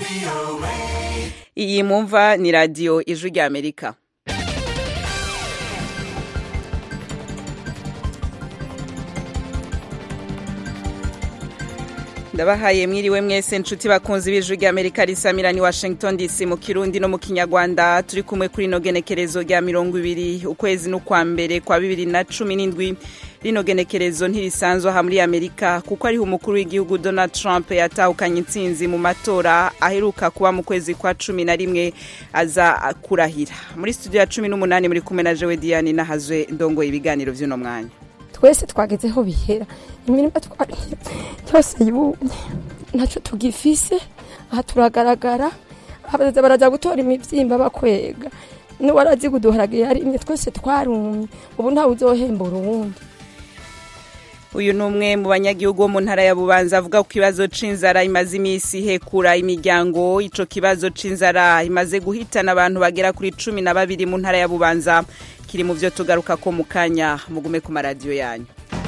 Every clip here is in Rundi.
iyi mwumva ni radiyo ijwi ry'amerika ndabahaye mwiriwe mwese nshuti bakunzi b'ijwi ry'amerika risamira ni washington dc mu kirundi no mu kinyarwanda turi kumwe kuri ino genekerezo rya mirongo ibiri ukwezi n'ukwa mbere kwa bibiri na cumi n'indwi rino genekerezo ntirisanzwe aha muri amerika kuko ariho umukuru w'igihugu donald trump yatahukanye intsinzi mu matora aheruka kuba mu kwezi kwa cumi na rimwe aza kurahira muri studio ya cumi n'umunani muri kumwe na jewe diane nahazwe ndongoye ibiganiro by'uno mwanya twese twagezeho bihera imirima twariye yose yumye ntacyo tugifise aha turagaragara abaza baraza gutora imibyimba bakwega n'uwarazi kuduharage yarimye twese twarumye ubu ntawe uzohembura uwundi uyu ni umwe mu banyagihugu bo mu ntara ya bubanza avuga ko ikibazo c'inzara imaze iminsi ihekura imiryango ico kibazo c'inzara imaze guhitana abantu bagera kuri cumi na babiri mu ntara ya bubanza kiri mu vyo tugaruka ko mu kanya mugume ku maradiyo yanyu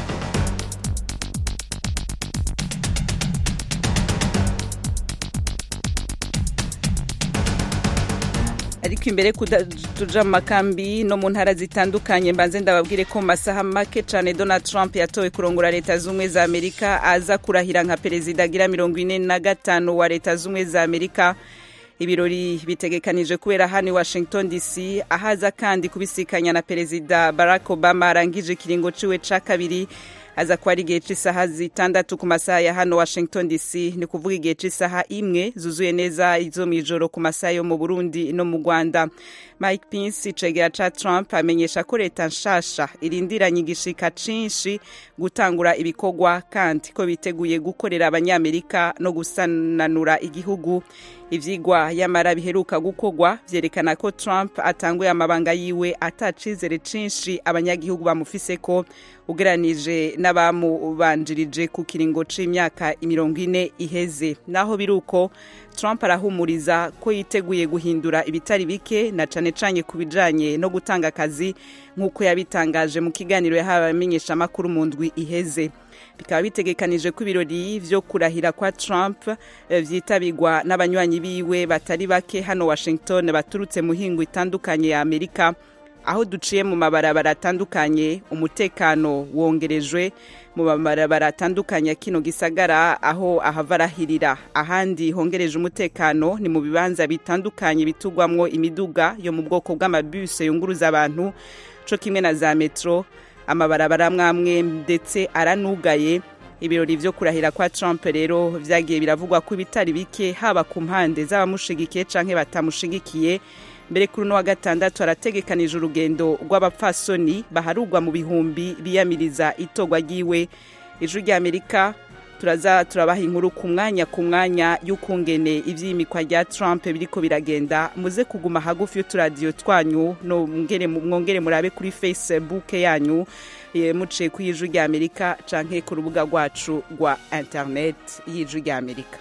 ariko imbere tuja mu makambi no mu ntara zitandukanye mbanze ndababwire ko mu masaha make cyane donald trump yatowe kurongora leta z'ubumwe za amerika aza kurahira nka perezida agira mirongo ine na gatanu wa leta z'ubumwe za amerika ibirori bitegekanije kubera hano i washington dc ahaza kandi kubisikanya na perezida barack obama arangije ikiringo ciwe ca kabiri aza kuba ari igihe cy'isaha zitandatu ku masaha ya hano washington dc ni kuvuga igihe cy'isaha imwe zuzuye neza izo mu ijoro ku masaha yo mu burundi no mu rwanda mike pence icegera ca trump amenyesha ko leta nshasha irindiranye igishika cinshi gutangura ibikorwa kandi ko biteguye gukorera abanyamerika no gusananura igihugu ivyigwa yamara biheruka gukorwa vyerekana ko trump atanguye amabanga yiwe atacizere cinshi abanyagihugu bamufise ko ugeranije n'abamubanjirije ku kiringo c'imyaka mirongo ine iheze naho biruko trump arahumuriza ko yiteguye guhindura ibitari bike na cane cane ku bijanye no gutanga akazi nk'uko yabitangaje mu kiganiro yahawe abamenyeshamakuru mu ndwi iheze bikaba bitegekanije ko ibirori vyo kurahira kwa trump vyitabirwa n'abanywanyi biwe batari bake hano washington baturutse mu hingo itandukanye ya amerika aho duciye mu mabarabara atandukanye umutekano wongerejwe mu mabarabara atandukanye ya kino gisagara aho ahava arahirira ahandi hongereje umutekano ni mu bibanza bitandukanye bitugwamwo imiduga yo mu bwoko bw'amabuse yunguruza abantu co kimwe na za metro amabarabara amwe ndetse aranugaye ibirori vyo kurahira kwa Trump rero vyagiye biravugwa ko ibitari bike haba ku mpande z'abamushigikiye canke batamushigikiye mbere kuri uno wa gatandatu harategekanije urugendo rw'abapfasoni baharugwa mu bihumbi biyamiriza itorwa ryiwe ijwi ry'amerika turaza turabaha inkuru ku mwanya ku mwanya y'ukungene ivyimikwa rya Trump biriko biragenda muze kuguma hagufi y'uturadiyo twanyu no mwongere murabe kuri Facebook yanyu muciye ku y'ijwi ry'amerika canke ku rubuga rwacu rwa internet y'ijwi ry'amerika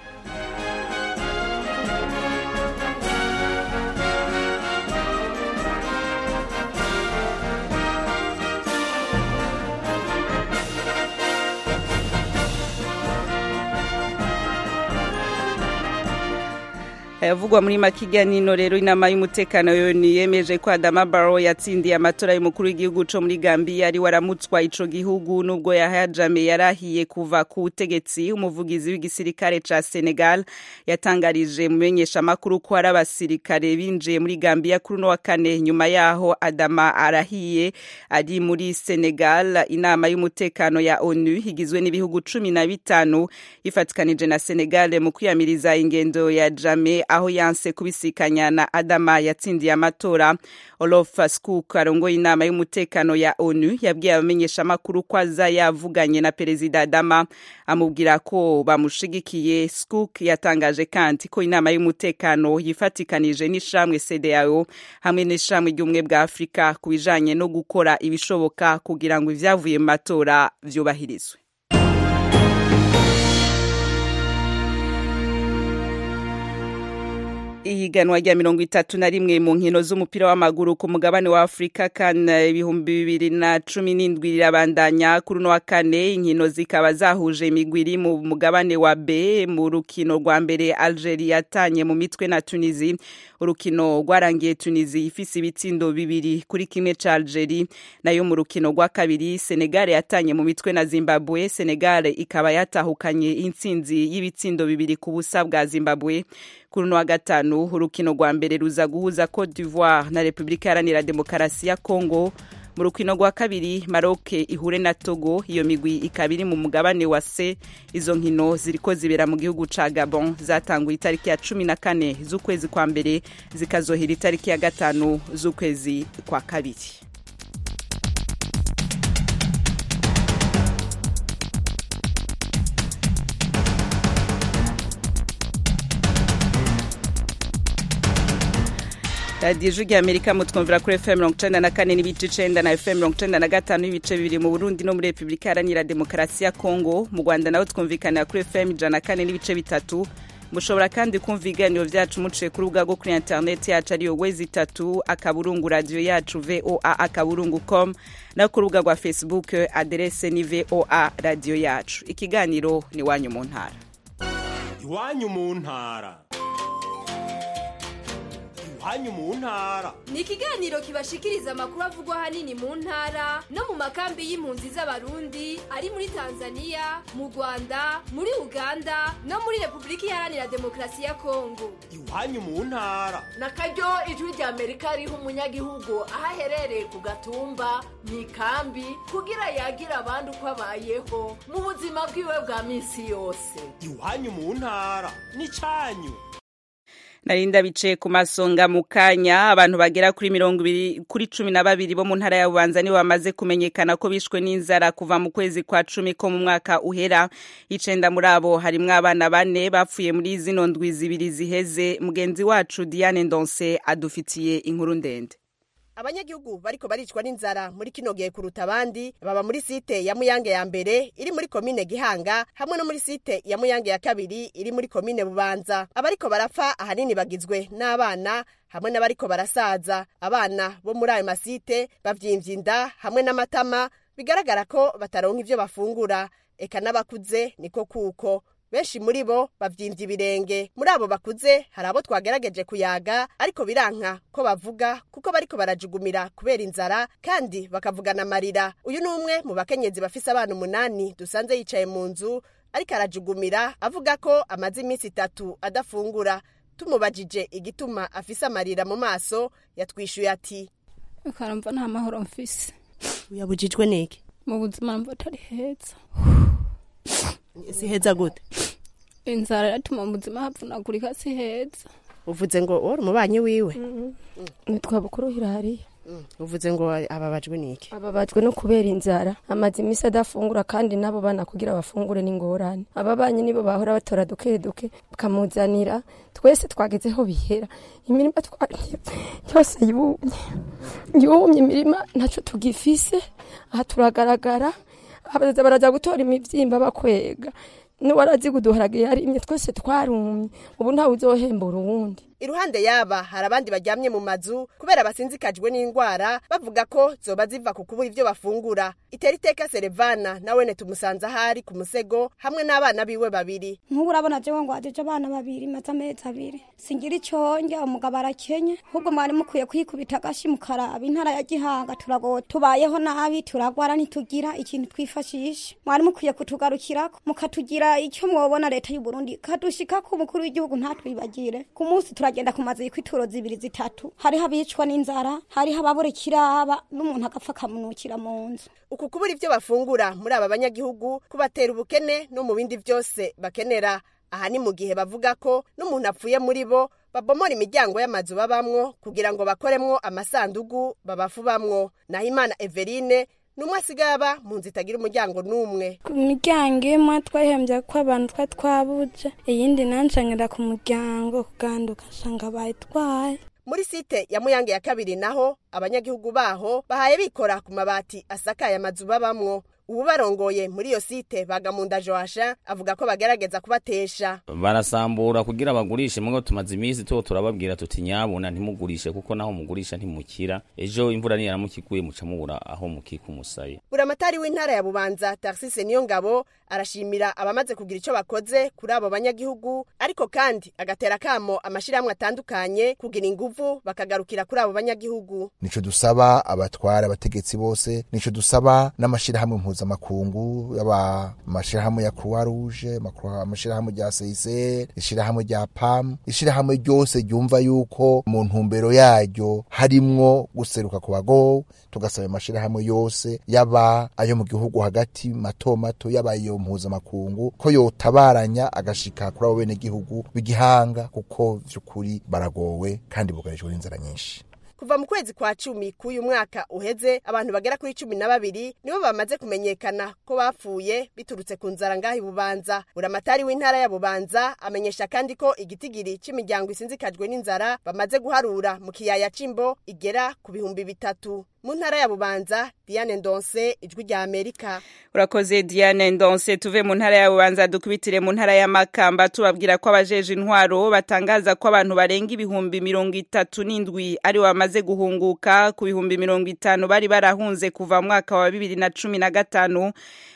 ayavugwa muri makiganiro rero inama y'umutekano yoni yemeje ko Adama Barrow yatsindiye amatora y'umukuru w'igihugu co muri Gambia ari waramutswa ico gihugu nubwo yahajame yarahiye kuva ku butegetsi umuvugizi w'igisirikare ca Senegal yatangarije mu menyesha makuru ko ari abasirikare binjiye muri Gambia kuri no wa kane nyuma yaho Adama arahiye ari muri Senegal inama y'umutekano ya ONU igizwe n'ibihugu cumi na bitanu ifatikanije na Senegal mu kwiyamiriza ingendo ya Jame aho yanse kubisikanya na Adama yatsindiye amatora Olof Skuk arongoye inama y'umutekano ya ONU yabwiye abamenyesha makuru ko aza yavuganye na perezida Adama amubwira ko bamushigikiye Skuk yatangaje kandi ko inama y'umutekano yifatikanije n'ishamwe CEDEAO hamwe n'ishamwe ry'ubumwe bwa Afurika ku bijanye no gukora ibishoboka kugira ngo ivyavuye mu matora vyubahirizwe ihiganwa rya mirongo itatu na rimwe mu nkino z'umupira w'amaguru ku mugabane wa afurika kan ibihumbi bibiri na cumi n'indwi rirabandanya kuri uno wa kane inkino zikaba zahuje imigwi iri mu mugabane wa b mu rukino rwa mbere algeria yatanye mu mitwe na tunizi urukino rwarangiye tunizi ifise ibitsindo bibiri kuri kimwe ca algeria nayo mu rukino rwa kabiri senegal yatanye mu mitwe na zimbabwe senegal ikaba yatahukanye intsinzi y'ibitsindo bibiri ku busa bwa zimbabwe kuri uno wa gatanu urukino rwa mbere ruza guhuza cote d'ivoire na repubulika iharanira demokarasi ya congo mu rukino rwa kabiri maroc ihure na togo iyo migwi ikaba iri mu mugabane wa c izo nkino ziriko zibera mu gihugu ca gabon zatanguye itariki ya cumi na kane z'ukwezi kwa mbere zikazohera itariki ya gatanu z'ukwezi kwa kabiri radiyo ijwi rya amerika mutwumvira kuri fm mirongo icenda na kane n'ibice icenda na fm mirongo icenda na gatanu n'ibice bibiri mu burundi no muri repubulika iharanira demokarasi ya kongo mu rwanda naho twumvikanira kuri fm ijana na kane n'ibice bitatu mushobora kandi kumva ibiganiro byacu muciye ku rubuga rwo kuri interineti yacu ariyo wezi itatu akaburungu radiyo yacu voa akaburungu com no ku rubuga rwa facebook aderese ni voa radiyo yacu ikiganiro ni iwanyu mu ntara iwanyu mu ntara iwanyu mu ntara ni ikiganiro kibashikiriza amakuru avugwa ahanini mu ntara no mu makambi y'impunzi z'abarundi ari muri tanzania mu rwanda muri uganda no muri repubulika iharanira demokarasi ya kongo iwanyu mu ntara na karyo ijwi rya amerika riha umunyagihugu aho aherereye ku gatumba mu ikambi kugira yagira abandi uko abayeho mu buzima bwiwe bwa minsi yose iwanyu mu ntara ni cyanyu narinda bicaye ku masonga mu kanya abantu bagera kuri mirongo ibiri kuri cumi na babiri bo mu ntara ya bubanza nibo bamaze kumenyekana ko bishwe n'inzara kuva mu kwezi kwa cumi ko mu mwaka uhera icenda muri abo harimwo abana bane bapfuye muri zino ndwi zibiri ziheze mugenzi wacu diane ndonse adufitiye inkuru ndende abanyagihugu bariko baricwa n'inzara muri kino gihe kuruta abandi baba muri site ya muyange ya mbere iri muri komine gihanga hamwe no muri site ya muyange ya kabiri iri muri komine bubanza abariko barapfa ahanini bagizwe n'abana hamwe n'abariko barasaza abana bo muri ayo masite bavyimvye inda hamwe n'amatama bigaragara ko bataronka ivyo bafungura eka n'abakuze niko kuko benshi muri bo bavyimvye ibirenge muri abo bakuze hari abo twagerageje kuyaga ariko biranka ko bavuga kuko bariko barajugumira kubera inzara kandi bakavugana amarira uyu ni umwe mu bakenyezi bafise abana umunani dusanze yicaye mu nzu ariko arajugumira avuga ko amaze iminsi itatu adafungura tumubajije igituma afise amarira mu maso yatwishuye ati ukaramva nta mahoro mfise uyabujijwe niki mu buzima mva atari heza si heza gute inzara iratuma mu buzima havunagurika si heza uvuze ngo wari umubanyi wiwe nitwa bukuru hirariya uvuze ngo ababajwe niki ababajwe no kubera inzara amaze iminsi adafungura kandi nabo bana kugira bafungure n'ingorane ababanyi nibo bahora batora duke duke bakamuzanira twese twagezeho bihera imirima twariye yose yumye yumye imirima ntacyo tugifise aha turagaragara abaza baraza gutora imibyimba bakwega n'uwarazi kuduharage yarimye twese twarumye ubu ntawe uzohembura uwundi iruhande yaba hari abandi baryamye mu mazu kubera basinzikajwe n'indwara bavuga ko zoba ziva ku kubura ibyo bafungura itera iteka serevana nawene tumusanze ahari ku musego hamwe n'abana biwe babiri nk'ubu urabona jewe ngo wajeje abana babiri maze amezi abiri singira icyo njya umugabo arakenye ahubwo mwari mukwiye kwikubita agashi mukaraba intara ya gihanga turagowe tubayeho nabi turagwara ntitugira ikintu twifashisha mwari mukwiye kutugarukirako mukatugira icyo mwobona leta y'u Burundi kadushikako umukuru w'igihugu ntatwibagire ku munsi turagenda ku mazu y'ituro zibiri zitatu hariho abicwa n'inzara hariho ababura ikiraba n'umuntu agapfa akamunukira mu nzu uku kubura ibyo bafungura muri aba banyagihugu kubatera ubukene no mu bindi byose bakenera aha ni mu gihe bavuga ko n'umuntu apfuye muri bo babomora imiryango y'amazu babamwo kugira ngo bakoremwo amasandugu babafubamwo naho imana everine numwe asigaye aba mu nzu itagira umuryango n'umwe ku miryango imwe twahembye ko abantu twa twabuze iyindi nanshanyira ku muryango kuganduka nsanga bayitwaye muri site ya muyange ya kabiri naho abanyagihugu baho bahaye bikora ku mabati asakaye amazu babamwo uwubarongoye muri iyo site bagamunda joasha avuga ko bagerageza kubatesha barasambura kugira bagurishe mwe tumaze iminsi tuwo turababwira tuti nyabuna ntimugurishe kuko naho mugurisha ntimukira ejo imvura niyaramukiguye muca mubura aho mukika umusaye buramatari w'intara ya bubanza tarsise niyo ngabo arashimira abamaze kugira icyo bakoze kuri abo banyagihugu ariko kandi agatera kamo amashirahamwe atandukanye kugira inguvu bakagarukira kuri abo banyagihugu nico dusaba abatwara abategetsi bose nico dusaba n'amashirahamwe mpuzamakungu yaba amashirahamwe ya croix rouge amashirahamwe rya CICR ishirahamwe rya PAM ishirahamwe ryose ryumva yuko mu ntumbero yaryo harimwo guseruka ku bagowe tugasaba amashirahamwe yose yaba ayo mu gihugu hagati mato mato yaba iyo mpuzamakungu ko yotabaranya agashika kuri abo bene gihugu b'igihanga kuko vy'ukuri baragowe kandi bugarijwe n'inzara nyinshi kuva mu kwezi kwa cumi k'uyu mwaka uheze abantu bagera kuri cumi na babiri nibo bamaze kumenyekana ko bapfuye biturutse ku nzara ngaho ibubanza buramatari w'intara ya bubanza amenyesha kandi ko igitigiri cy'imiryango isinzikajwe n'inzara bamaze guharura mu kiyaya c'imbo igera ku bihumbi bitatu mu ntara ya bubanza diane ndonse ijwi rya amerika urakoze diane ndonse tuve mu ntara ya bubanza dukubitire mu ntara ya makamba tubabwira ko abajeje intwaro batangaza ko abantu barenga ibihumbi mirongo itatu n'indwi ari bamaze guhunguka ku bihumbi mirongo itanu bari barahunze kuva mu mwaka wa bibiri na cumi na gatanu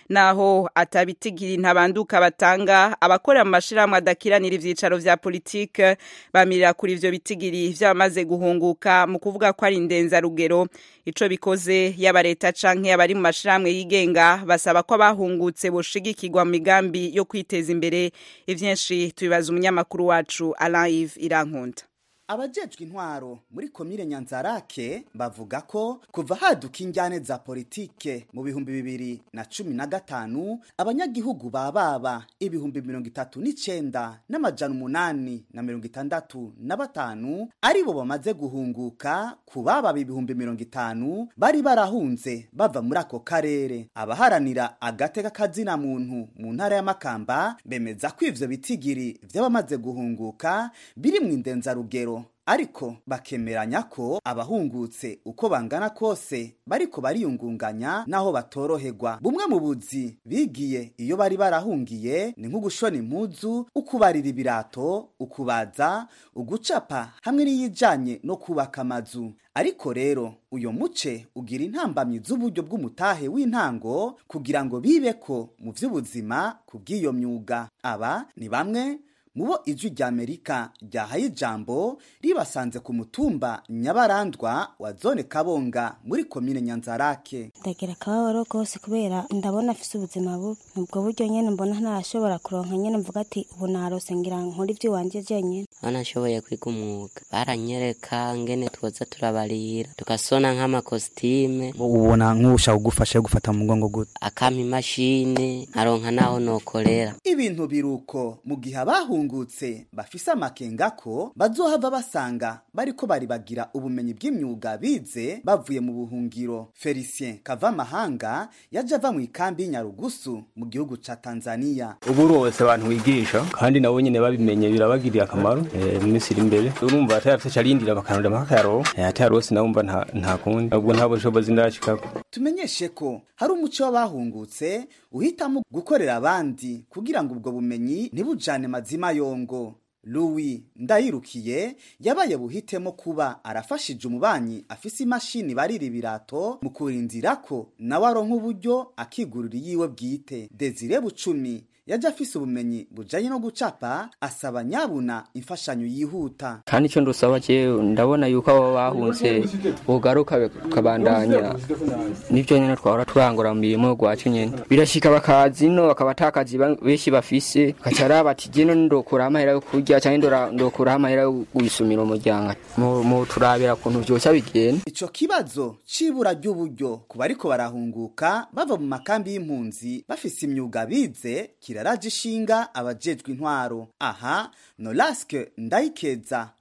naho atabitigiri ntabanduka batanga abakorera mu mashirahamwe adakiranira ivyicaro vya politike bamirira kuri ivyo bitigiri vy'abamaze guhunguka mu kuvuga ko ari indenzarugero ico bikoze yaba leta canke abari mu mashirahamwe yigenga basaba ko abahungutse boshigikirwa mu migambi yo kwiteza imbere ivyinshi tubibaza umunyamakuru wacu Alain Yves Irankunda abajejwe intwaro muri komine nyanzarake bavuga ko kuva haduka injyane za politike mu bihumbi bibiri na cumi na gatanu abanyagihugu bababa ibihumbi mirongo itatu n'icenda n'amajana umunani na mirongo itandatu na batanu aribo bamaze guhunguka ku bababa ibihumbi mirongo itanu bari barahunze bava muri ako karere abaharanira agateka kazina muntu mu ntara ya makamba bemeza ko ivyo bitigiri vy'abamaze guhunguka biri mu indenzarugero ariko bakemeranya ko abahungutse uko bangana kose bariko bariyungunganya naho batoroherwa bumwe mu buzi bigiye iyo bari barahungiye ni nko gushona impuzu ukubarira ibirato ukubaza ugucapa hamwe n'iyijanye no kubaka amazu ariko rero uyo muce ugira intambamyi z'uburyo bw'umutahe w'intango kugira ngo bibeko mu vy'ubuzima kubw'iyo myuga aba ni bamwe mubo ijwi rya amerika ryahaye ijambo ribasanze ku mutumba nyabarandwa wa zone kabonga muri komine nyanzarake ndagira akababaro rwose kubera ndabona afise ubuzima bubi ubwo buryo nyene mbona ntarashobora kuronka nyene mvuga ati ubu narose ngira nkora ivy'iwanje jenyene banashoboye kwiga umwuga baranyereka ngene twoza turabarira tugasona nk'amakositime ubona nk'ushaka kugufasha gufata mu mugongo gute akampa imashini nkaronka naho nokorera ibintu biruko mu gihe abahungutse bafise amakenga ko bazohava basanga bariko bari bagira ubumenyi bw'imyuga bize bavuye mu buhungiro felicien kavamahanga yaje ava mu ikambi y'inyarugusu mu gihugu ca tanzania ubu rwose abantu wigisha kandi nabo nyene babimenye birabagiriye akamaro mu minsi iri imbere urumva atayafise carindira bakanurira makayaro atayarose nawe umva nta kundi ubwo nta bushobozi ndashikako tumenyeshe ko hari umuco w'abahungutse uhitamo gukorera abandi kugira ngo ubwo bumenyi ntibujane mazima yongo Louis ndayirukiye yabaye buhitemo kuba arafashije umubanyi afise imashini barira ibirato mu kurindira ko nawe aronka uburyo akigurira yiwe bwite Desire Bucumi yaje afise ubumenyi bujanye no gucapa asaba nyabuna imfashanyo yihuta kandi icyo ndusaba jewe ndabona yuko abo bahunze bogaruka bakabandanya nivyo nyene twahora turangura mu mirimo gwacu nyene birashika bakaza ino bakaba atakazi benshi bafise bakaca araba ati jeno ndokuraho amahera yo kurya canke ndokuraho amahera yo gusumira umuryango mu turabira kuntu vyosha bigenda ico kibazo c'ibura ry'uburyo ku bariko barahunguka bava mu makambi y'impunzi bafise imyuga bize kiraraje ishinga abajejwe intwaro aha nolaske ndayikeza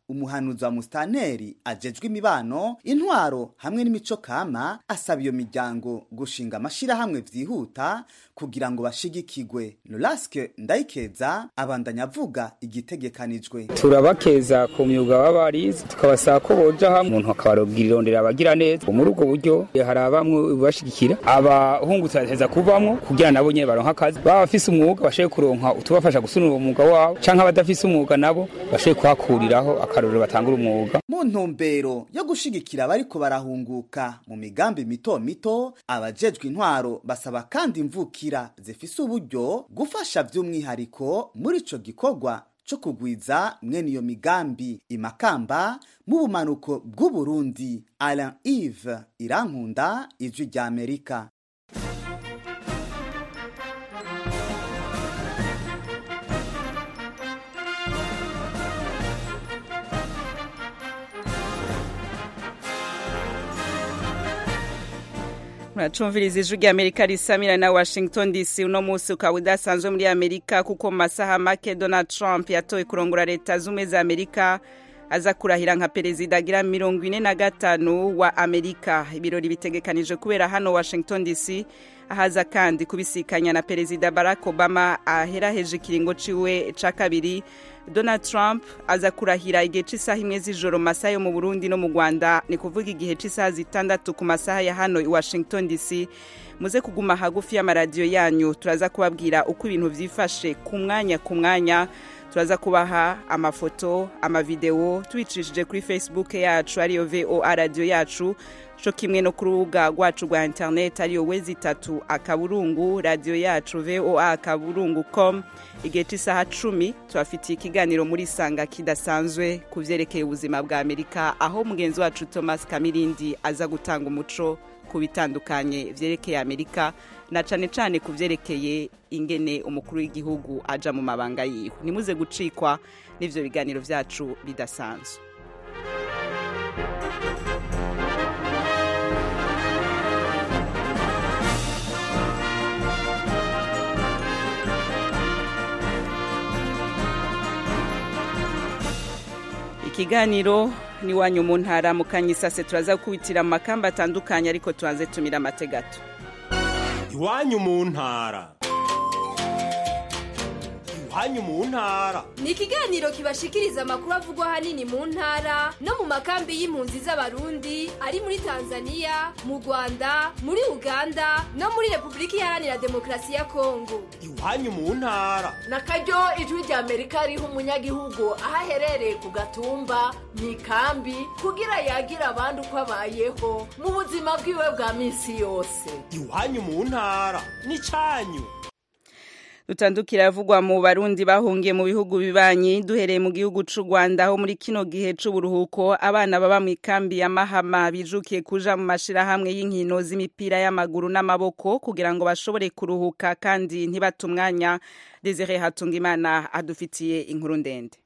umuhanuzi wa musitanteri ajejwe imibano intwaro hamwe n'imico kama asaba iyo miryango gushinga amashirahamwe vyihuta kugira ngo bashigikigwe Lolaske Ndayikeza abandanya avuga igitegekanijwe turabakeza ku myuga baba barize tukabasaba ko boja hamwe umuntu akabarobwira irondera abagira neza muri ubwo buryo hari abamwe bashigikira abahungutse bateza kuvamwo kugira nabo nyene baronka akazi baba bafise umwuga bashoboye kuronka utubafasha gusunura umwuga wabo canke abadafise umwuga nabo bashoboye kuhakuriraho akarorero batangura umwuga mu ntumbero yo gushigikira abariko barahunguka mu migambi mito mito abajejwe intwaro basaba kandi imvukira zifise uburyo gufasha by'umwihariko muri ico gikorwa co kugwiza mwene iyo migambi imakamba mu bumanuko bw'uburundi alain ive irankunda ijwi rya amerika muracumviriza ijwi rya amerika risamira na washington dc uno munsi ukaba udasanzwe muri amerika kuko mu masaha make donald trump yatowe kurongora leta z'ubumwe za amerika aza kurahira nka perezida agira mirongo ine na gatanu wa amerika ibirori bitegekanijwe kubera hano washington dc ahaza kandi kubisikanya na perezida barack obama aheraheje ikiringo ciwe ca kabiri donald trump aza kurahira igihe cy'isaha imwe z'ijoro mu masaha yo mu burundi no mu rwanda ni kuvuga igihe cy'isaha zitandatu ku masaha ya hano i washington dc muze kuguma hagufi y'amaradiyo yanyu turaza kubabwira uko ibintu byifashe ku mwanya ku mwanya turaza kubaha amafoto amavidewo tubicishije kuri facebook yacu ariyo voa radiyo yacu co kimwe no ku rubuga rwacu rwa interineti ariyo wezi itatu akaburungu radiyo yacu voa akaburungu com igihe cy'isaha cumi tubafitiye ikiganiro muri sanga kidasanzwe ku vyerekeye ubuzima bwa amerika aho mugenzi wacu thomas kamirindi aza gutanga umuco ku bitandukanye vyerekeye amerika na cane cane ku vyerekeye ingene umukuru w'igihugu aja mu mabanga yiwe nimuze gucikwa n'ivyo biganiro vyacu bidasanzwe ikiganiro ni wanyu mu ntara mu kanyisase turaza gukubitira mu makamba atandukanye ariko tubanze tumira amategato iwanyu mu ntara iwanyu mu ntara ni ikiganiro kibashikiriza amakuru avugwa ahanini mu ntara no mu makambi y'impunzi z'abarundi ari muri tanzania mu rwanda muri uganda no muri repubulika iharanira demokarasi ya kongo iwanyu mu ntara na karyo ijwi rya amerika riha umunyagihugu aho aherereye ku gatumba mu ikambi kugira yagira abandi uko abayeho mu buzima bwiwe bwa minsi yose iwanyu mu ntara ni cyanyu dutandukira avugwa mu barundi bahungiye mu bihugu bibanyi duhereye mu gihugu c'u Rwanda aho muri kino gihe c'uburuhuko abana baba mu ikambi ya Mahama bijukiye kuja mu mashirahamwe y'inkino z'imipira y'amaguru n'amaboko kugira ngo bashobore kuruhuka kandi ntibate umwanya Desire Hatungimana adufitiye inkuru ndende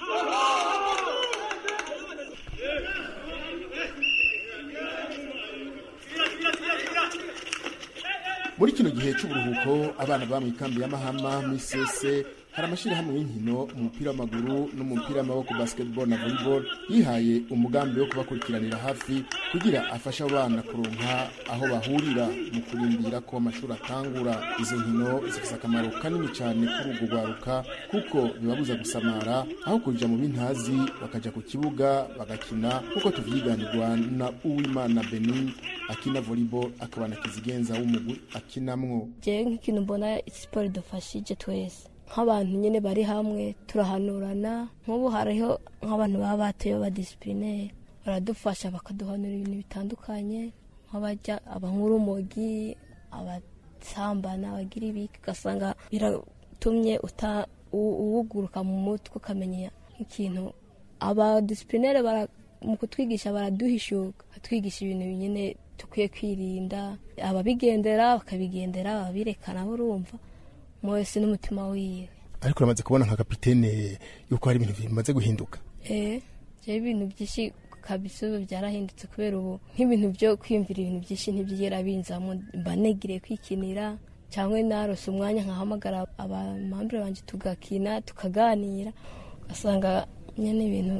muri kino gihe cy'uburuhuko abana baba mu ikambi ya mahama muri sese hari amashyirahamwe y'inkino umupira w'amaguru n'umupira w'amaboko basketball na volleyball yihaye umugambi wo kubakurikiranira hafi kugira afashe abo bana kuronka aho bahurira mu kurindira ko amashuri atangura izo nkino zifite akamaro kanini cyane kuri urwo rwaruka kuko bibabuza gusamara aho kuja mu bintazi bakaja ku kibuga bagakina kuko tuvyiganirwa na uwimana benin akina volleyball akaba na kizigenza w'umugwi akinamwo jewe nk'ikintu mbona siporo idufashije twese nk'abantu nyine bari hamwe turahanurana nk'ubu hariho nk'abantu baba batoye abadisiplineri baradufasha bakaduhanura ibintu bitandukanye nk'abajya abankurumogi abasambana abagira ibiki ugasanga biratumye uwuguruka mu mutwe ukamenya nk'ikintu abadisiplineri mu kutwigisha baraduhishuka batwigisha ibintu nyine dukwiye kwirinda ababigendera bakabigendera ababirekana urumva wese n'umutima wiwe ariko uramaze kubona nka kapitene yuko hari ibintu bimaze guhinduka eh je ibintu byinshi kabisa ubu byarahindutse kubera ubu nk'ibintu byo kwiyumvira ibintu byinshi ntibyigera binzamo mba negiriye kwikinira cyangwa narose umwanya nkahamagara abamambure banje tugakina tukaganira ugasanga nyine ibintu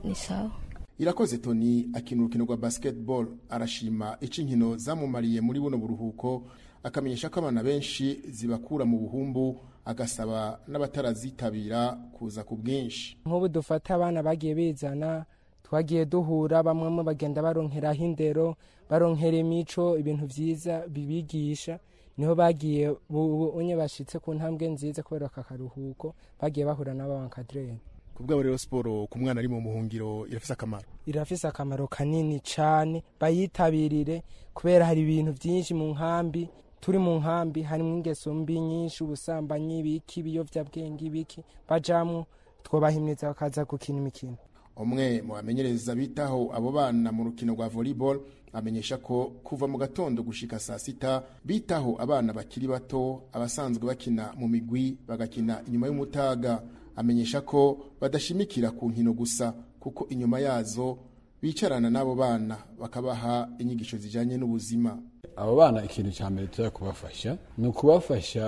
ni sawa irakoze toni akina urukino rwa basketball arashima ico inkino zamumariye muri buno buruhuko akamenyesha ko abana benshi zibakura mu buhumbu agasaba n'abatarazitabira kuza ku bwinshi nk'ubu dufata abana bagiye bizana twagiye duhura bamwe mu bagenda baronkeraho indero baronkera imico ibintu byiza bibigisha niho bagiye unye bashitse ku ntambwe nziza kubera aka karuhuko bagiye bahura n'ababankadrere ku bwabo rero siporo ku mwana ari mu muhungiro irafise akamaro irafise akamaro kanini cyane bayitabirire kubera hari ibintu byinshi mu nkambi turi mu nkambi harimo ingeso mbi nyinshi ubusambanyi ibiki ibiyovyabwenge ibiki bajamwo twobahimiriza bakaza gukina imikino umwe mu bamenyereza bitaho abo bana mu rukino rwa volleyball amenyesha ko kuva mu gatondo gushika saa sita bitaho abana bakiri bato abasanzwe bakina mu migwi bagakina inyuma y'umutaga amenyesha ko badashimikira ku nkino gusa kuko inyuma yazo bicarana n'abo bana bakabaha inyigisho zijyanye n'ubuzima abo bana ikintu cya mbere tuza kubafasha ni ukubafasha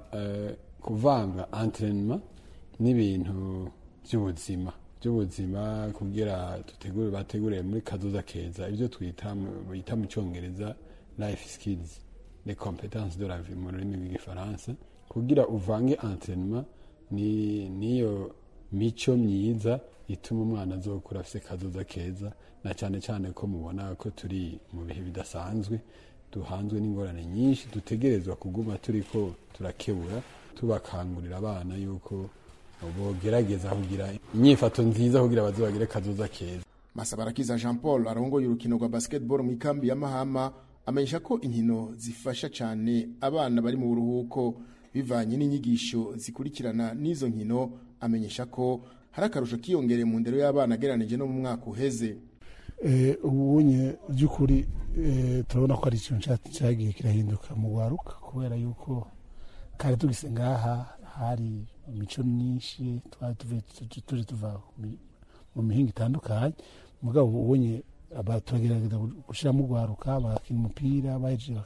kuvanga enterinema n'ibintu by'ubuzima by'ubuzima kugira dutegure bategure muri kazoza keza ibyo twita bita mu cyongereza life skills les compétences de la vie mu rurimi rw'igifaransa kugira uvange enterinema niyo mico myiza ituma umwana azokura afite kazoza keza na cyane cyane ko mubona ko turi mu bihe bidasanzwe duhanzwe n'ingorane nyinshi dutegerezwa kuguma turi ko turakebura tubakangurira abana yuko bogerageza kugira inyifato nziza kugira bazibagire kazoza keza masabarakiza jean paul arongoye urukino rwa basketball mu ikambi ya mahama amenyesha ko inkino zifasha cyane abana bari mu buruhuko bivanye n'inyigisho zikurikirana n'izo nkino amenyesha ko hari akarusho kiyongereye mu ndero y'abana agereranije no mu mwaka uheze ubunye by'ukuri turabona ko ari ikintu cyagiye kirahinduka mu rwaruka kubera yuko kare tugise ngaha hari imico myinshi twari tuje tuva mu mihinga itandukanye mugabo ubonye turagerageza gushyiramo urwaruka bagakina umupira bahejeje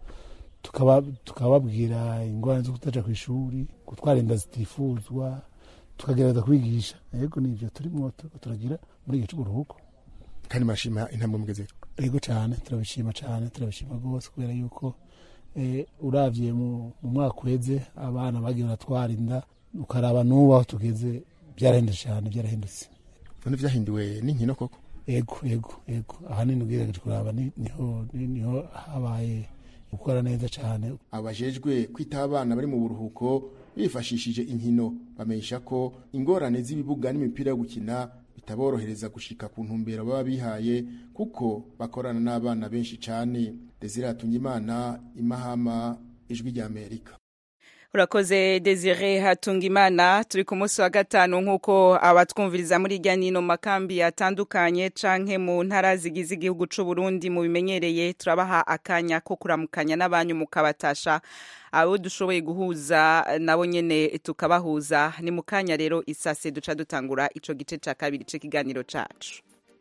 tukababwira ingorane zo kutaja ku ishuri gutwara inda zitifuzwa tukagerageza kubigisha yego nivyo turimo turagira muri igihe cy'uburuhuko kandi murashima intambwe mugeze yego cyane turabishima cyane turabishima rwose kubera yuko uravye mu mwaka uheze abana bagiye baratwara inda ukaraba n'ubu aho tugeze byarahindutse cyane byarahindutse none vyahinduwe n'inkino koko yego yego yego ahanini ugerageje kuraba niho niho habaye gukora neza cyane abajejwe kwitaho abana bari mu buruhuko bifashishije inkino bamenyesha ko ingorane z'ibibuga n'imipira yo gukina bitaborohereza gushika ku ntumbero baba bihaye kuko bakorana n'abana benshi cyane Desire Hatungimana imahama ijwi rya Amerika urakoze desire hatungimana turi ku munsi wa gatanu nk'uko abatwumviriza muri irya nino makambi atandukanye canke mu ntara zigize igihugu c'u Burundi mu bimenyereye turabaha akanya ko kuramukanya n'abanyu mukabatasha abo dushoboye guhuza nabo nyene tukabahuza ni mu kanya rero isase duca dutangura ico gice ca kabiri c'ikiganiro cacu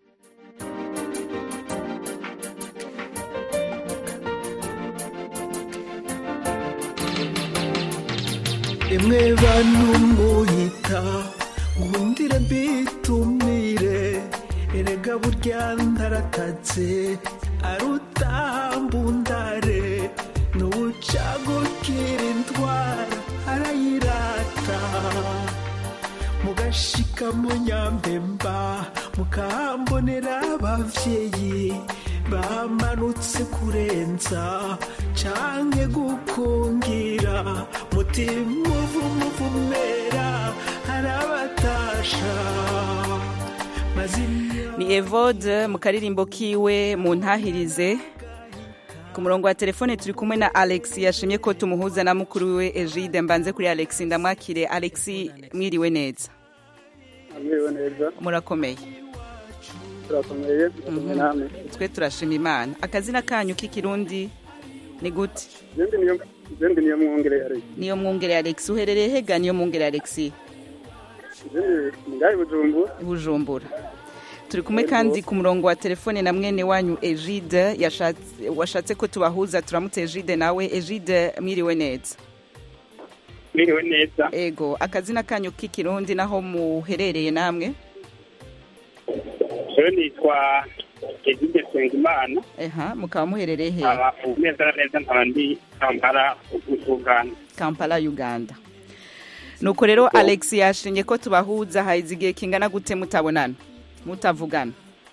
emwe bantu muyita nkundire mbitumire erega burya ndaratatse arutambundare n'ubucagukira indwara arayirata mugashika mu nyambemba mukahambonera abavyeyi bamanutse kurenza canke gukungira mutima uvumuvumera arabatasha ni evode mu karirimbo kiwe mu ntahirize ku murongo wa telefone turi kumwe na alex yashimye ko tumuhuza na mukuru we egide mbanze kuri alex ndamwakire alex mwiriwe neza mwiriwe neza murakomeye turakomeye turakomeye namwe twe turashima imana akazina kanyu k'ikirundi ni gute izindi niyo mwongere alex niyo mwongere alex uherereye hega niyo mwongere alex izindi ngahe bujumbura bujumbura turi kumwe kandi ku murongo wa telefone na mwene wanyu egide washatse ko tubahuza turamutse egide nawe egide mwiriwe neza mwiriwe neza ego akazina kanyu k'ikirundi naho muherereye namwe rero nitwa egide nsengimana eha mukaba muherereye he aba neza na neza nkaba ndi kampala uganda kampala uganda nuko rero alex yashinye ko tubahuza haize igihe kingana gute mutabonana mutavugana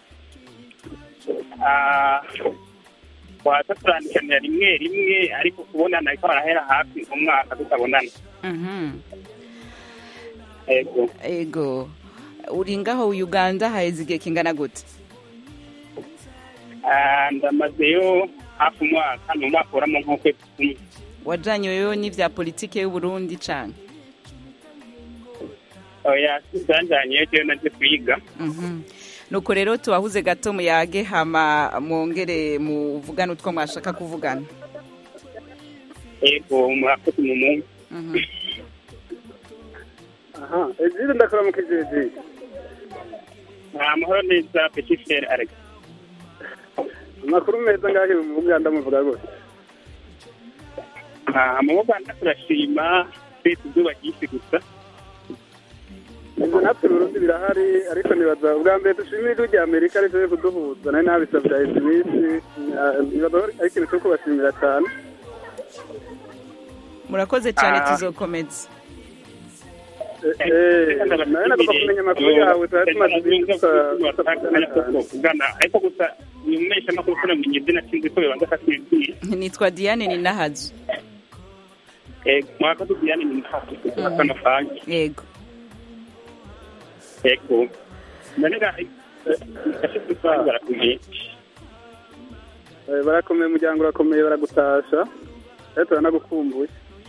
Ah, waza turandikanira rimwe rimwe ariko kubonana ariko barahera hafi umwaka tutabonana Mhm. ego ego uri ngaho uganda haize igihe kingana gute Ah, ndamazeyo hafi umwaka ni umwaka uramo nk'ukwezi kumwe wajanyweyo n'ivya politike y'uburundi cane oya sisanjanyeyo jewe naje kwiga Mhm. nuko rero tubahuze gato muyage hama mwongere muvugane utwo mwashaka kuvugana ego murakoze mu munsi Mhm. aha egide ndakora mu kijiji amahoro neza petit frere alex amakuru meza ngahe mu Uganda muvuga gose Ah, mu Uganda turashima twese izuba ryinshi gusa ibyo natwe Burundi birahari ariko nibaza ubwa mbere dushimira ijwi rya Amerika ariko kuduhuza nari nabisabye hahise iminsi Ah, nibaza ko ari ikintu cyo kubashimira cyane murakoze cyane Ah. tuzokomeza nawe nagomba kumenya amakuru yawe tuba tumaze iminsi kugana ariko gusa nyumesha no kuramenya izina sinzi ko bibanza kakibwira nitwa diane ni nahazu ego mwakoze diane ni ntaho akana fanki yego ego nanega ashitse fanki barakuye Eh, barakomeye umuryango urakomeye baragutasha rero turanagukumbuye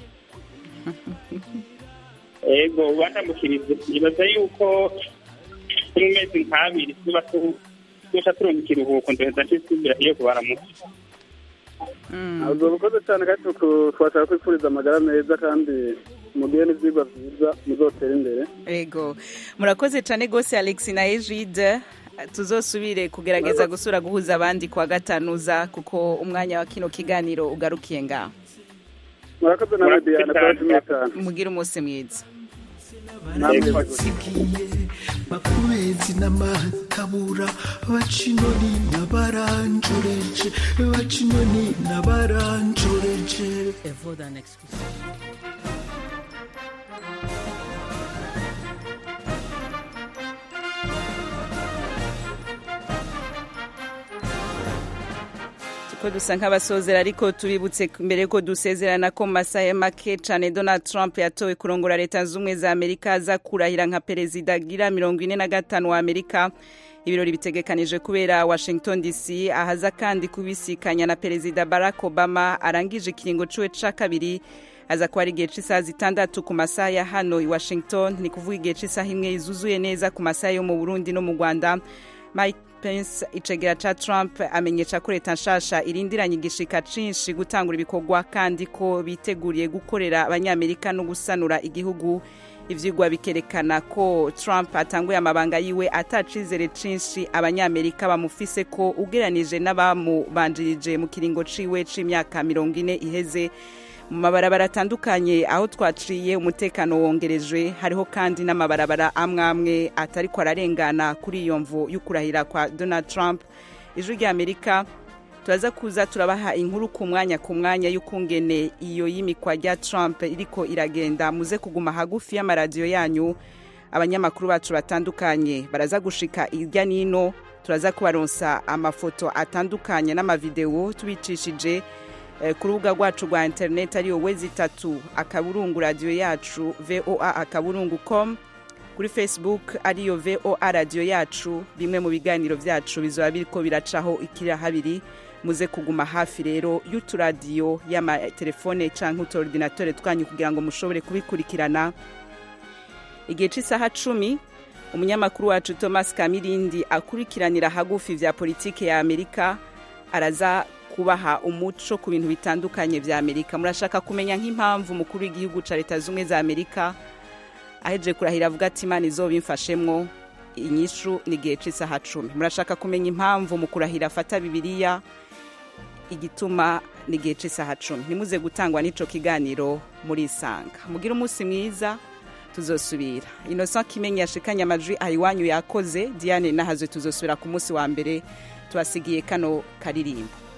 ego bandamukirize nibaza yuko mu mezi nk'abiri tuba tu- tuca turonka ikiruhuko ndoheza nsubira iyo kubaramutse uzoba ukoze cyane kandi tuku- twashaka kwifuriza amagara meza kandi mugire n'ibyigwa byiza muzotera imbere ego murakoze cyane rwose alex na ejide tuzosubire kugerageza gusura guhuza abandi kwa gatanuza kuko umwanya wa kino kiganiro ugarukiye ngaho murakoze nawe diana turashimiye cyane mugire umunsi mwiza batsikiye bakubezi n'amatabura bacinoni n'abaranjoreje bacinoni n'abaranjoreje ko dusa nk'abasozera ariko tubibutse mbere ko dusezerana ko mu masaha make cyane donald trump yatowe kurongora leta z'ubumwe za amerika aza kurahira nka perezida agira mirongo ine na gatanu wa amerika ibirori bitegekanije kubera washington dc ahaza kandi kubisikanya na perezida barack obama arangije ikiringo ciwe ca kabiri aza kuba ari igihe cy'isaha zitandatu ku masaha ya hano i washington ni kuvuga igihe cy'isaha imwe zuzuye neza ku masaha yo mu burundi no mu rwanda mike pence icegera ca trump amenyesha ko leta nshasha irindiranye igishika cinshi gutangura ibikorwa kandi ko biteguriye gukorera abanyamerika no gusanura igihugu ivyigwa bikerekana ko trump atanguye amabanga yiwe atacizere cinshi abanyamerika bamufise ko ugeranije n'abamubanjirije mu kiringo ciwe c'imyaka mirongo ine iheze mu mabarabara atandukanye aho twaciye umutekano wongerejwe hariho kandi n'amabarabara amwe amwe atariko ararengana kuri iyo mvu y'ukurahira kwa donald trump ijwi ry'amerika turaza kuza turabaha inkuru ku mwanya ku mwanya y'ukungene iyo y'imikwa rya trump iriko iragenda muze kuguma hagufi y'amaradiyo yanyu abanyamakuru bacu batandukanye baraza gushika irya nino turaza kubaronsa amafoto atandukanye n'amavidewo tubicishije eh, ku rubuga rwacu rwa interineti ariyo wezi itatu akaburungu radiyo yacu voa akaburungu com kuri facebook ariyo voa radiyo yacu bimwe mu biganiro byacu bizaba biriko biracaho ikira habiri muze kuguma hafi rero y'uturadiyo y'amatelefone canke utuordinatore twanyu kugira ngo mushobore kubikurikirana igihe cy'isaha cumi umunyamakuru wacu thomas kamirindi akurikiranira hagufi vya politike ya amerika araza kubaha umuco ku bintu bitandukanye vya amerika murashaka kumenya nk'impamvu umukuru w'igihugu ca leta z'ubumwe za amerika ahejeje kurahira avuga ati imana izobimfashemwo inyishu ni igihe cy'isaha cumi murashaka kumenya impamvu mu kurahira afata bibiliya igituma ni igihe cy'isaha cumi ntimuze gutangwa n'ico kiganiro murisanga mugire umunsi mwiza tuzosubira innocent kimenyi yashikanye amajwi ayiwanyu yakoze diane nahazwe tuzosubira ku munsi wa mbere tubasigiye kano karirimbo